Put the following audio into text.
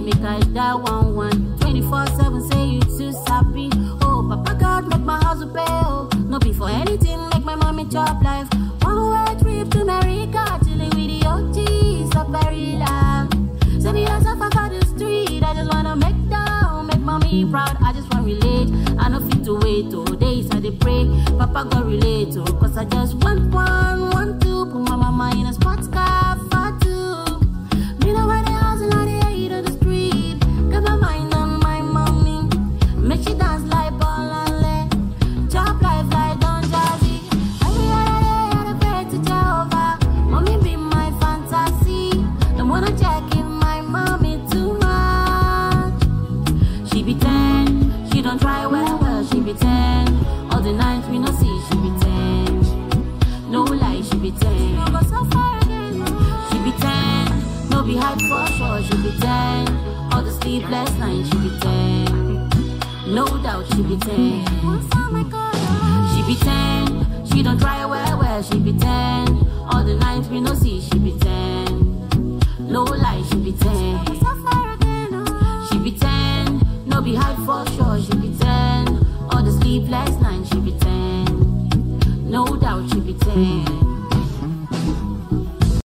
make I die one one. 24 7 say you too sappy. Oh, Papa God make my house pay. Oh, no be for anything, make my mommy chop life. One way trip to America, chilling with the OGs of Maryland. Send me a suffer for the street. I just wanna make down, make mommy proud. I just want relate. I no fit to wait. Oh, days I dey pray. Papa God relate. Oh, cause I just want one, want to put my mama in a sports car for two. Me know where they hustle and they hate on the street. Got my mind on my mommy. Make she dance like ball and leg. Chop life like Don Jazzy. Every other day I dey pray to Jehovah. Mommy be my fantasy. Don't wanna check if my mommy too much. She be ten, she don't try well, well, she be ten. All the nights we no see, she be ten. No lie, she be ten. No go so far again, no. She be ten, no be hype for sure, she be ten. All the sleepless nights, she be ten. No doubt, she be ten. She be ten, she don't try well, well, she be ten. All the nights we no see, she be ten. No lie, she be ten. She be ten, no be hype for sure, she be ten. All the sleepless nights, she be ten. No doubt, she be ten.